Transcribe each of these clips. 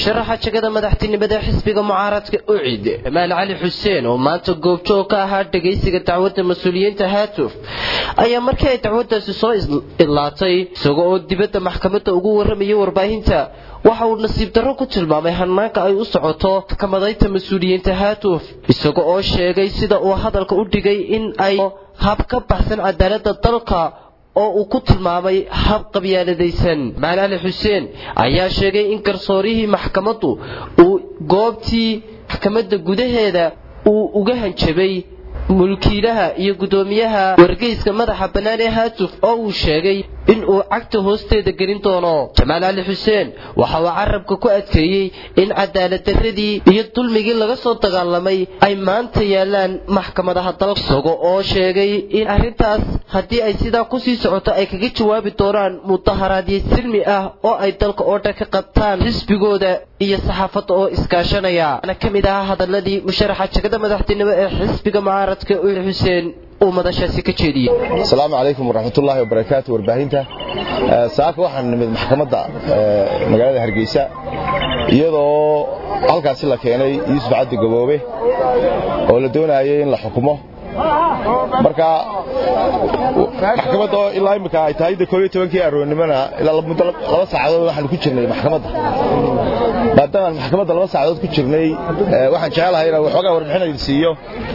musharaxa jegada madaxtinimada xisbiga mucaaradka ucid jamaal cali xuseen oo maanta goobjoog ka ahaa dhegaysiga dacwadda mas-uuliyiinta haatuf ayaa markii ay dacwaddaasi soo idlaatay isagoo oo dibadda maxkamadda ugu warramayay warbaahinta waxa uu nasiib darro ku tilmaamay hanaanka ay u socoto maxkamadaynta mas-uuliyiinta haatuf isaga oo sheegay sida uu hadalka u dhigay in ay hab ka baxsan cadaaladda dalka oo uu ku tilmaamay hab qabyaaladaysan jamaal cali xuseen ayaa sheegay in garsoorihii maxkamaddu uu goobtii maxkamadda gudaheeda uu uga hanjabay mulkiilaha iyo guddoomiyaha wargeyska madaxa bannaan ee haatuf oo uu sheegay in uu cagta hoosteeda gelin doono jamaal cali xuseen waxa uu carabka ku adkeeyey in cadaaladdarradii iyo dulmigii laga soo dagaalamay ay maanta yaallaan maxkamadaha dalka isaga oo sheegay in arrintaas haddii ay sidaa kusii socoto ay kaga jawaabi doonaan mudaharaadyo silmi ah oo ay dalka oo dhan ka qabtaan xisbigooda iyo saxaafadda oo iskaashanaya ana ka mid ahaa hadaladii musharaxa jegada madaxtinimo ee xisbiga mucaaradka uul xuseen uu madashaasi ka jeediyey asalaamu calaykum waraxmatullaahi wabarakaatu warbaahinta saaka waxaan nimid maxkamadda magaalada hargeysa iyadoo halkaasi la keenay yuusuf cabdi gaboobe oo la doonayay in la xukumo marka maxkamadda oo ilaa imika ay tahay de koobiyo tobankii aroonnimona ilaa muddo laba saacadood waxaanu ku jirnay maxkamadda maadaama maxkamadda laba saacadood ku jirnay waxaan jecelahay inaan waxoogaa warbixin idin siiyo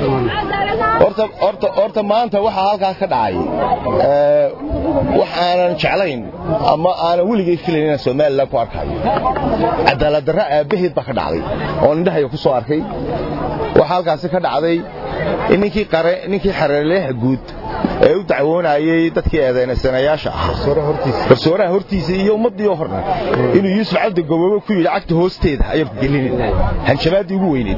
horta maanta waxaa halkaas ka dhacay wax aanan jeclayn ama aanan weligay filayn inaan somalilan ku arkayo cadaaladdarra aabbaheed baa ka dhacday oo indhahayga ku soo arkay waxaa halkaasi ka dhacday in ninkii xareeleyaha guud ee u dacwoonayey dadkii eedaynasanayaasha ah garsooraha hortiisa iyo ummaddiioo horna inuu yuusuf cabdi gaboobe ku yidhi cagta hoosteeda ayaan ku gelinin hanjabaaddii ugu weyneed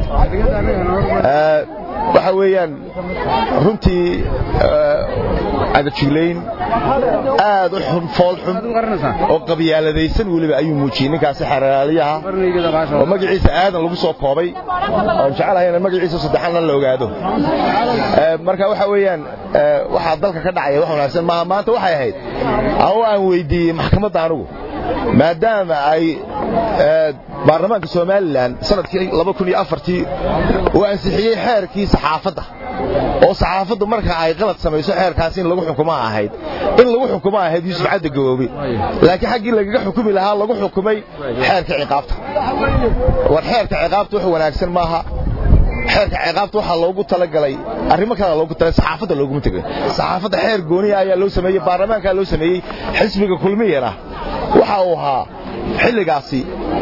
waxa weeyaan runtii cagajuglayn aad u xun fool xun oo qabyaaladaysan weliba ayuu muujiyey ninkaasi xaraaliyaha oo magaciisa aadan lagu soo koobay oon jecelahay in magaciisa saddexaanna la ogaado marka waxa weeyaan waxaa dalka ka dhacaya wax wanaagsan maaha maanta waxay ahayd ama aan weydiiyey maxkamadda anugu maadaama ay baarlamaanka somalilan sanadkii uu ansixiyey xeerkii saxaafadda oo saxaafaddu marka ay qalad samayso xeerkaasi in lagu xukumaa ahayd in lagu xukuma ahayd yuusuf cabdi gaboobe laakiin xaggii lagaga xukumi lahaa lagu xukumay xeerka ciqaabta war xeerka ciqaabta wax wanaagsan maaha xeerka ciqaabta waxaa loogu talagalay arrimo kale loogu talay saxaafadda looguma tegay saxaafadda xeer gooniya ayaa loo sameeyey baarlamaankaa loo sameeyey xisbiga kulmiyana waxa uu ahaa xilligaasi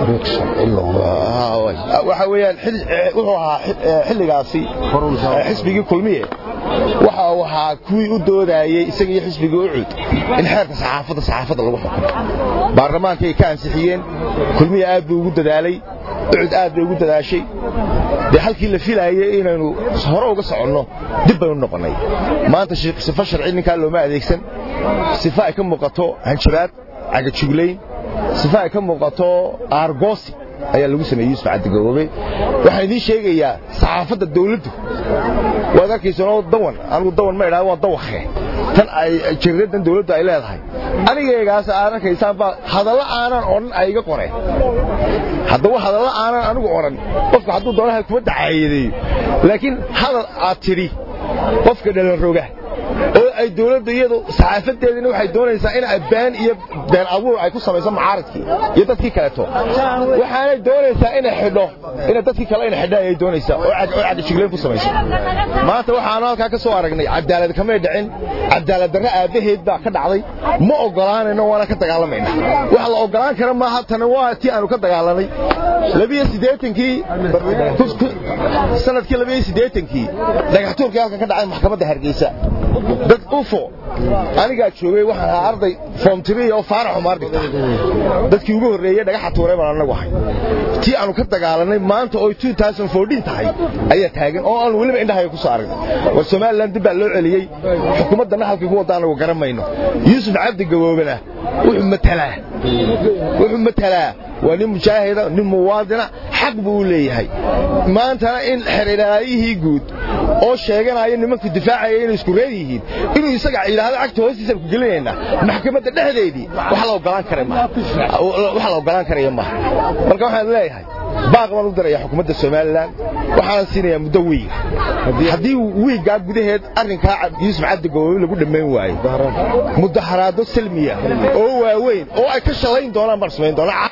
waxa weeyaan wuxuu ahaa xilligaasi xisbigii kulmiye waxa uu ahaa kuwii u doodayey isaga iyo xisbigii ucud in xeerka saxaafadda saxaafadda lagu xukumo baarlamaankay ka ansixiyeen kulmiye aad buu ugu dadaalay ucud aad bay ugu dadaashay dee halkii la filaayay inaynu hore uga soconno dib baynu noqonnay maanta sifo sharci ninkaa looma adeegsan sifo ay ka muuqato hanjabaad cagajuglayn sifa ay ka muuqato aargoosi ayaa lagu sameeyey yuusuf cabdigaboobe waxaan idiin sheegayaa saxaafadda dawladdu waad arkaysanoo dawan anigu dawan ma idhaha waa dawakhe tan ay jariiradan dawladdu ay leedahay anigaygaas aad arkaysaan baa hadallo aanan odhan ay iga qoreen haddaba hadallo aanan anigu odhan qofka hadduu doonaha kuma dacaayadeeyo laakiin hadal aad tidhi qofka dhalanroga oo ay dawladda iyadu saxaafadeedina waxay doonaysaa in been iyo been abuur ay ku samayso mucaaradkii iyo dadkii kaleeto waxaanay doonaysaa inay xidho ina dadkii kale ina xidhaan ayay doonaysaa oo cadajigleen ku samayso maanta waxaanu halkaa ka soo aragnay cadaalad kamay dhicin cadaalad darre aabbaheed baa ka dhacday ma ogolaanayno waana ka dagaalamayna waxa la ogolaan kara maaha tana waa tii aanu ka dagaalanay labiyo siddeetankii sanadkii labiyo siddeetankii dhagaxtuurkii halka ka dhacay maxkamadda hargeysa dad ufo anigaa joogay waxaan ahaa arday foom tiriya oo faarax umaar dhigta dadkii ugu horreeyey dhagaxa tuuray baan anagu ahay tii aanu ka dagaalanay maanta oo tahay ayaa taagan oo aan weliba indhahaya ku soo aragnay war somalilan dib baa loo celiyey xukuumaddanna halkii ku wadda anagu garan mayno yuusuf cabdi gaboobena wuxuu matalaa wuxuu matalaa waa nin mujaahida nin muwaadina xaq buu u leeyahay maantana in xeriraayihii guud oo sheeganaya nimanku difaacaya inay isku reer yihiin inuu isaga yidhaahdo cagta hoostiisaan ku gelinaynaa maxkamadda dhexdeedii wax la ogolaan kara maaha wax la ogolaan karaya maaha marka waxaan leeyahay baaq baan u diraya xukuumadda somalilan waxaan siinayaa muddo wiig haddii wiiggaa gudaheed arrinkaa yuusuf cabdi goboobe lagu dhammayn waayo mudaharaado salmiya oo waaweyn oo ay ka shalayn doonaan baan samayn doonaa